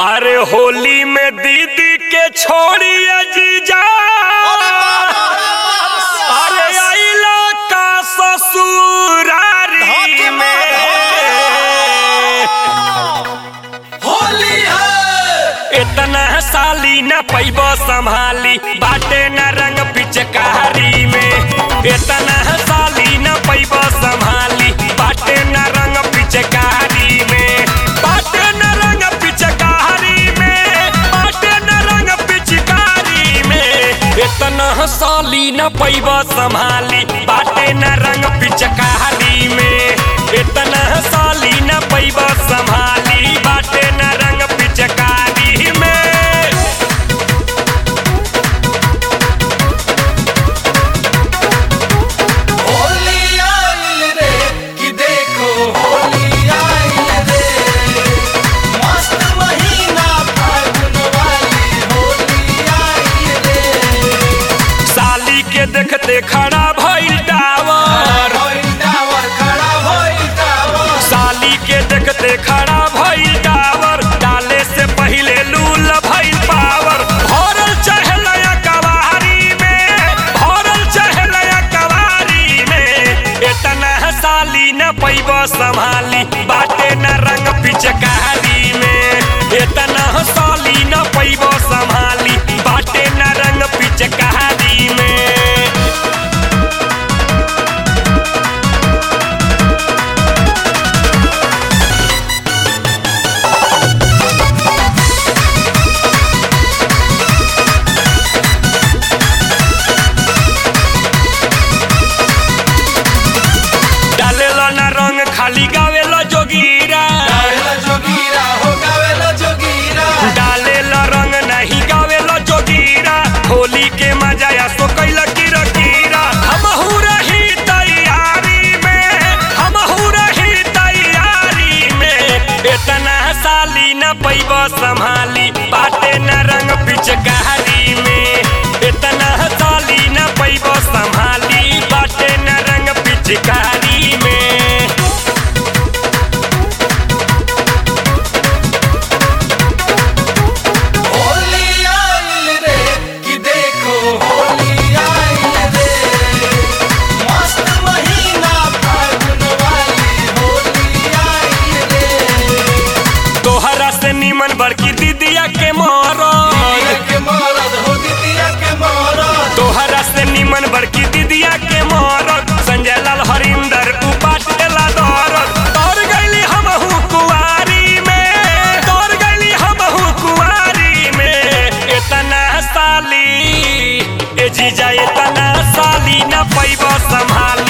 अरे होली में दीदी के छोड़ी जीजा अरे आइला का ससुरारी में होली है इतना साली न पैब संभाली बाटे न रंग पिचकारी में इतना साली न पैब संभाली बाटे न रंग पिचकारी में बाटे न रंग पिचकारी में बाटे न रंग पिचकारी में इतना साली न पैब संभाली बाटे न रंग पिचकारी में इतना साली न पैब संभाली बाटे न रंग पिचकारी में होली आइल रे कि देखो होली आइल रे मस्त महीना फागुन वाली होली आइल रे साली के देखते खड़ा भइल टावर होइल टावर खड़ा होइल टावर साली के देखते खड़ा भइल टावर डाले से पहिले लूल भइल पावर भरल चढ़लया कवारी में भरल चढ़लया कवारी में इतना साली न पैब संभाली बाटे न रंग पिचकारी में इतना साली न पैब संभाली बाटे न रंग पिचकारी में डालेला ना रंग खाली गावेला जोगीरा गावेला जोगीरा हो गावेला जोगीरा डालेला रंग नहीं गावेला जोगीरा होली के मजा या सो कैला कीरा कीरा हम रही तैयारी में हम रही तैयारी में इतना साली न पैब संभाली बाटे न रंग पिचकारी में इतना साली न पैब संभाली बाटे न रंग पिचकारी में होली आइल रे कि देखो होली आइल रे मस्त महीना फागुन वाली होली आइल रे तोहरा से निमन बड़की दीदिया के मोहरत दिया के मरद हो दिया के मरद तोहरा से निमन बड़की दीदिया के मोहरत संजय लाल हरिंदर उपाटेला दौरत तोर गईली हमहू कुआरी में तोर गईली हमहू कुआरी में इतना साली ए जीजा इतना साली न पैब संभाल